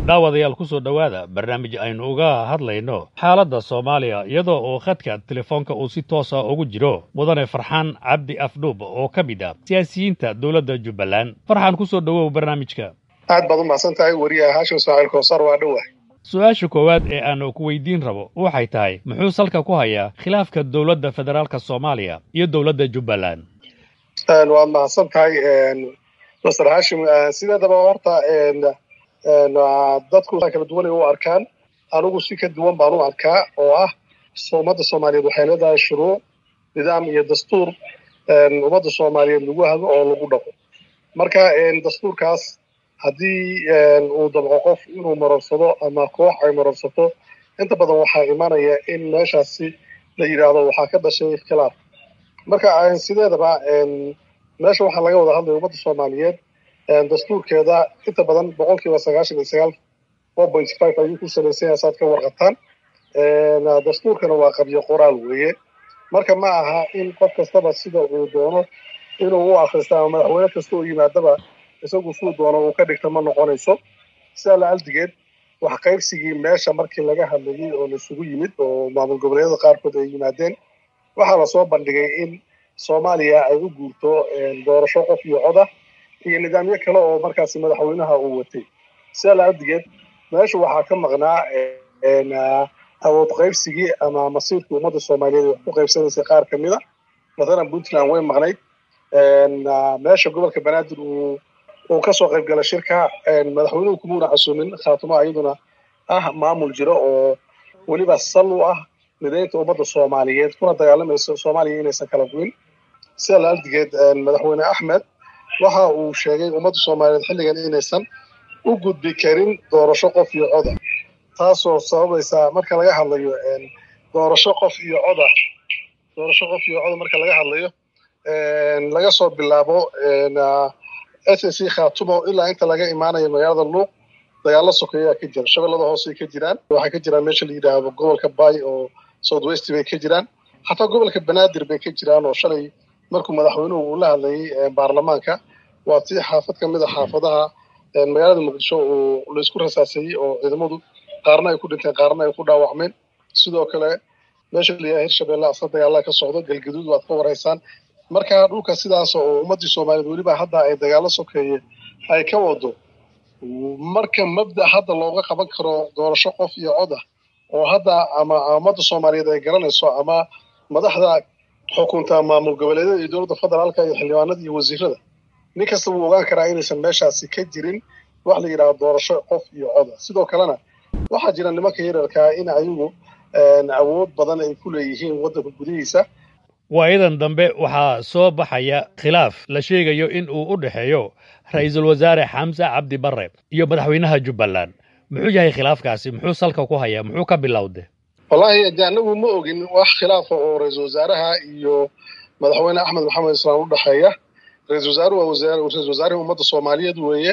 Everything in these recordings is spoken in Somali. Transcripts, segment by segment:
daawadayaal ku soo dhowaada barnaamij aynu uga hadlayno xaaladda soomaaliya iyadoo oo khadka telefoonka uu si toosa ugu jiro mudane farxaan cabdi afdhuub oo ka mid ah siyaasiyiinta dowladda jubbaland farxaan ku soo dhowow barnaamijka aad baad u mahadsan tahay weriyaha haashim ismaaciil koosar waa dhowah su-aasha koowaad ee aanu ku weydiin rabo waxay tahay muxuu salka ku hayaa khilaafka dowladda federaalka soomaaliya iyo dowladda jubbaland waad mahadsan tahay master haashim sideedaba horta dadku kala duwan ay u arkaan anigu si ka duwan baan u arkaa oo ah ummadda soomaaliyeed waxay leedahay shuruuc nidaam iyo dastuur ummadda soomaaliyeed lagu hago oo lagu dhaqo marka dastuurkaas haddii uu dabco qof inuu marorsado ama koox ay marorsato inta badan waxaa imanaya in meeshaasi la yidhaahdo waxaa ka dhashay khilaaf marka sideedaba meesha waxaa laga wada hadlaya ummadda soomaaliyeed dastuurkeeda inta badan boqol kiiba sagaashan iyo sagaal four point five ayuu ku salaysan yahay saad ka warqataan dastuurkana waa qabyo qoraal weeye marka ma aha in qof kastaba sida uu doono inuu u akrista ama madaxweyne kasta oo yimaadaba isagu suu doono uu ka dhigta ma noqonayso sidaa la aldigeed wax qaybsigii meesha markii laga hadlayay oo laisugu yimid oo maamul goboleedyada qaarkood ay yimaadeen waxaa lasoo bandhigay in soomaaliya ay u guurto doorasho qof iyo coda iyo nidaamyo kale oo markaasi madaxweynaha uu watay sidaa la aldigeed meesha waxaa ka maqnaa awood qaybsigii ama masiirkii ummadda soomaaliyeed wax ku qaybsanaysay qaar ka mida mathalan puntland way maqnayd meesha gobolka banaadir uu uu kasoo qayb gala shirka madaxweynuhu kumuuna casuumin khaatumo ayaduna ah maamul jiro oo weliba sal u ah midaynta ummadda soomaaliyeed kuna dagaalamaysa soomaaliya inaysan kala guin sida la aldigeed madaxweyne axmed waxa uu sheegay ummadda soomaaliyeed xilligan inaysan u gudbi karin doorasho qof iyo coda taasoo sababaysa marka laga hadlayo doorasho qof iyo coda doorasho qof iyo coda marka laga hadlayo laga soo bilaabo s s c khaatumo ilaa inta laga imaanayo magaalada luuq dagaalo sokeeyaa ka jira shabeellada hoosey ka jiraan waxay ka jiraan meesha la yidhaahdo gobolka bay oo south west bay ka jiraan xataa gobolka banaadir bay ka jiraan oo shalay markuu madaxweynuhu uu la hadlayay baarlamaanka waa tii xaafad ka mid a xaafadaha magaalada muqdisho uu laysku rasaasayey oo ciidamadu qaarna ay ku dhinteen qaarna ay ku dhaawacmeen sidoo kale meesha layaha hirshabelle asla dagaalaha ka socdo galgaduud waad ka waraysaan marka dhulka sidaas oo ummaddii soomaaliyeed weliba hadda ay dagaalo sokeeye ay ka wado marka mabda hadda looga qaban karo doorasho qof iyo coda oo hadda ama ummadda soomaaliyeed ay garanayso ama madaxda xukunta maamul goboleedyada iyo dowladda federaalka iyo xildhibaanada iyo wasiirada nin kasta wuu ogaan karaa inaysan meeshaasi ka jirin wax la yidhahdo doorasho qof iyo coda sidoo kalena waxaa jira nimanka yararkaa in ayagu awood badan ay ku leeyihiin waddanka gudihiisa waayadan dambe waxaa soo baxaya khilaaf la sheegayo in uu u dhexeeyo ra-iisul wasaare xamse cabdi barre iyo madaxweynaha jubbaland muxuu yahay khilaafkaasi muxuu salka ku hayaa muxuu ka bilowde wallaahi de anagu ma ogin wax khilaafa oo ra-iisul wasaaraha iyo madaxweyne axmed maxamed islaam u dhexeeya ra-isul wasaaruhu waa ra-isul wasaarihii ummadda soomaaliyeed weeye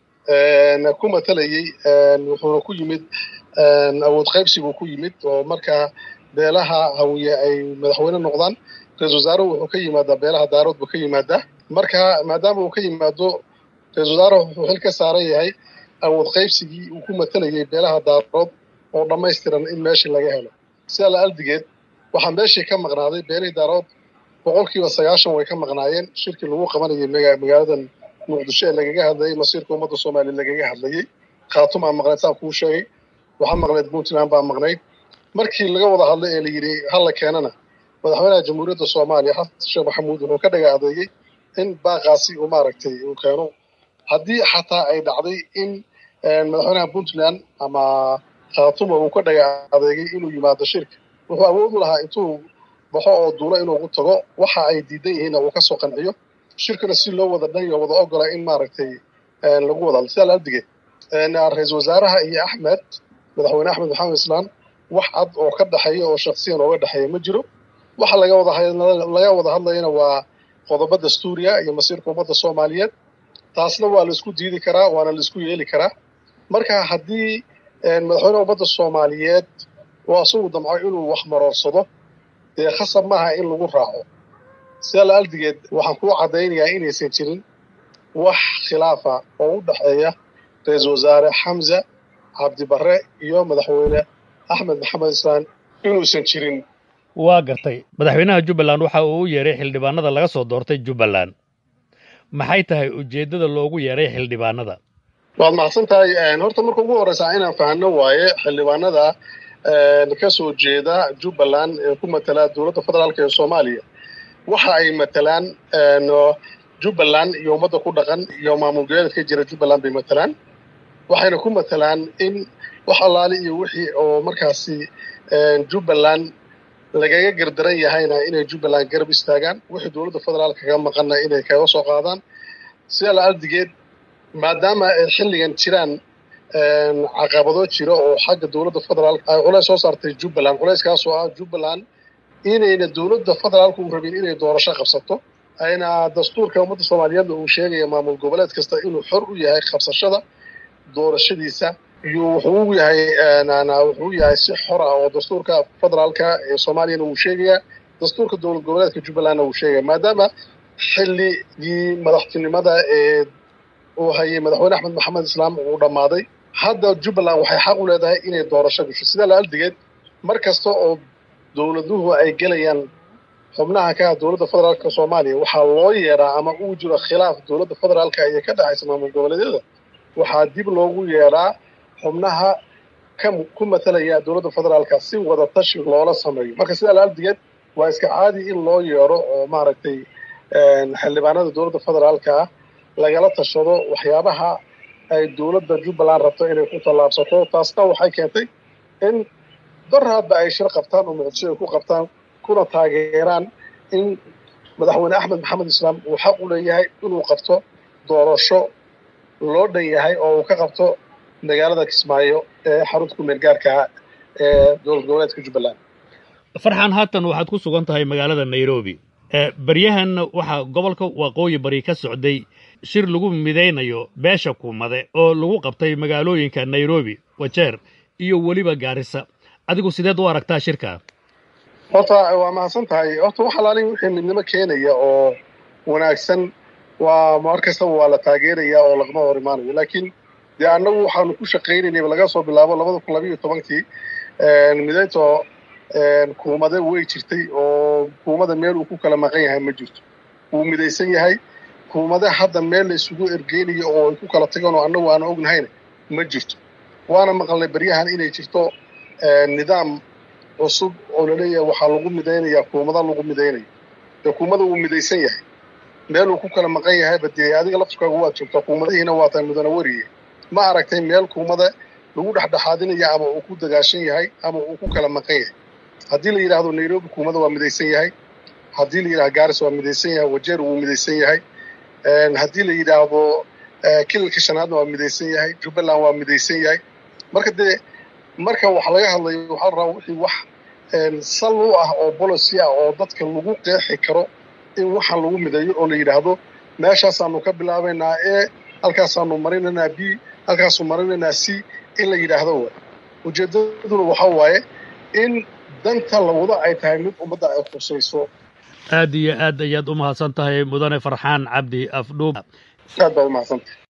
ku matalayey wuxuuna ku yimid awood qaybsi buu ku yimid oo markaa beelaha hawiye ay madaxweyne noqdaan ra-isul wasaaruhu wuxuu ka yimaadaa beelaha daarood buu ka yimaadaa marka maadaama uu ka yimaado ra-isul wasaaruhu wuxuu xil ka saaran yahay awood qaybsigii uu ku matalayay beelaha daarood oo dhammaystiran in meeshii laga helo sidaa la aldigeed waxaa meeshii ka maqnaaday beelihii daarood boqolkiiba sagaashan way ka maqnaayeen shirkii lagu qabanayay magaaladan muqdisho ee lagaga hadlayay masiirka ummadda soomaaliya lagaga hadlayey khaatum aa maqnayd saan kuu sheegay waxaa maqnayd puntland baa maqnayd markii laga wada hadlay ee la yidhi hala keenana madaxweynaha jamhuuriyadda soomaaliya xasan sheekh maxamuud wuxuu ka dhaga adeegay in baaqaasi uu maaragtay uu keeno haddii xataa ay dhacday in madaxweynaha puntland ama khaatuma uu ka dhaga adeegay inuu yimaado shirka wuxuu awood u lahaa intuu baxo oo duulo inuu ugu tago waxa ay diidan yihiinna uu kasoo qanciyo shirkana si loo wada dhan iyo wada ogola in maaragtay lagu wada sidaa la aldige ra-iisul wasaaraha iyo axmed madaxweyne axmed maxamed islaan wax cad oo ka dhexeeya oo shaksiyan ooga dhexeeya ma jiro waxa laga wada laga wada hadlayana waa qodobo dastuuriya iyo masiirka ummadda soomaaliyeed taasna waa la isku diidi karaa waana la isku yeeli karaa marka haddii madaxweyne ummadda soomaaliyeed oo asagu damco inuu wax maroorsado dee khasab maaha in lagu raaco sidaa la aldigeed waxaan kuu caddaynayaa inaysan jirin wax khilaafa oo u dhexeeya ra-iisul wasaare xamza cabdibare iyo madaxweyne axmed maxamed islaan inuusan jirin waa gartay madaxweynaha jubbaland waxa uu u yeeray xildhibaanada laga soo doortay jubbaland maxay tahay ujeeddada loogu yeeray xildhibaanada waad mahadsan tahay horta marka ugu horreysaa inaan fahanno waaye xildhibaanada ka soo jeeda jubbaland ee ku matala dowladda federaalka ee soomaaliya waxa ay matalaan jubbaland iyo ummadda ku dhaqan iyo maamul goboleed ka jira jubbaland bay matalaan waxayna ku matalaan in wax allaali iyo wixii oo markaasi jubbaland lagaga gardaran yahayna inay jubbaland garab istaagaan wixii dowladda federaalka kaga maqanna inay kaga soo qaadaan sidaa la ardigeed maadaama ay xilligan jiraan caqabado jira oo xagga dowladda federaalka ay culays soo saartay jubbaland culayskaasoo ah jubbaland inayna dowladda federaalka u rabin inay doorasho qabsato ayna dastuurka ummadda soomaaliyeedna uu sheegaya maamul goboleed kasta inuu xor u yahay qabsashada doorashadiisa iyo wuxuu u yahay wuxuu yahay si xor ah oo dastuurka federaalka ee soomaaliyana uu sheegaya dastuurka dowlad goboleedka jubbalandna uu sheegaya maadaama xilligii madaxtinimada ee uu hayay madaxweyne axmed maxamed islaam uu dhammaaday hadda jubbaland waxay xaq u leedahay inay doorasho gasho sidaa la aldigeed mar kasta oo dowladuhu ay gelayaan xubnaha ka ah dowladda federaalka soomaaliya waxaa loo yeedhaa ama uu jiro khilaaf dowladda federaalka iyo ka dhexaysa maamul goboleedyada waxaa dib loogu yeedhaa xubnaha ka ku matalaya dowladda federaalka si wada tashi loola sameeyo marka sidaa la aldigeed waa iska caadi in loo yeedho oo maaragtay xildhibaanada dowladda federaalka ah lagala tashado waxyaabaha ay dowladda jubbaland rabto inay ku tallaabsato taasna waxay keentay in daraadba ay shir qabtaan oo muqdisho ay ku qabtaan kuna taageeraan in madaxweyne axmed maxamed islaam uu xaq u leeyahay inuu qabto doorasho loo dhan yahay oo uu ka qabto magaalada kismaayo ee xarunta ku meel gaarka ee dowlad goboleedka jubbaland farxan haatan waxaad ku sugan tahay magaalada nairobi baryahanna waxaa gobolka waqooyi bari ka socday shir lagu midaynayo beesha kuumade oo lagu qabtay magaalooyinka nairobi wajeer iyo weliba gaarisa adigu sideed u aragtaa shirka horta waa mahadsan tahay horta wax alaalin wixii midnimo keenaya oo wanaagsan waa mar kastaba waa la taageeraya oo lagama hor imaanayo laakiin dee annagu waxaanu ku shaqaynaynayba laga soo bilaabo labada kun labayo tobankii midayto kuumade way jirtay oo kuumada meel uu ku kala maqan yahay ma jirto wuu midaysan yahay kuumade hadda meel la isugu ergeynayo oo ay ku kala tagaan oo annagu aan ognahayna ma jirto waana maqalnay baryahan inay jirto nidaam cusub oo laleeyahay waxaa lagu midaynayaa kuumada lagu midaynayo dee kuumada wuu midaysan yahay meel uu ku kala maqan yahayba dee adiga laftirkaagu waad joogtaa kuumadihiina waa tahay mudana weriye ma aragtay meel kuumada lagu dhexdhexaadinaya ama uu ku dagaashan yahay ama uu ku kala maqan yahay haddii la yidhaahdo nairobi kuumada waa midaysan yahay haddii la yidhahdo garis waa midaysan yahay wajeer wuu midaysan yahay haddii la yidhaahdo kilalka shanaadna waa midaysan yahay jubbaland waa midaysan yahay marka dee marka wax laga hadlayo waxaa la rabaa wixii wax sal u ah oo bolocy ah oo dadka lagu qeexi karo in waxaan lagu mideeyo oo la yidhaahdo meeshaasaanu ka bilaabaynaa e halkaasaanu marinaynaa b halkaasu marinaynaa c in la yidhaahdo wa ujeeddaduna waxa waaye in danta la wado ay tahay mid ummadda ay khusayso aad iyo aad ayaad u mahadsan tahay mudane farxaan cabdi afdhuub aad baa u mahadsantahay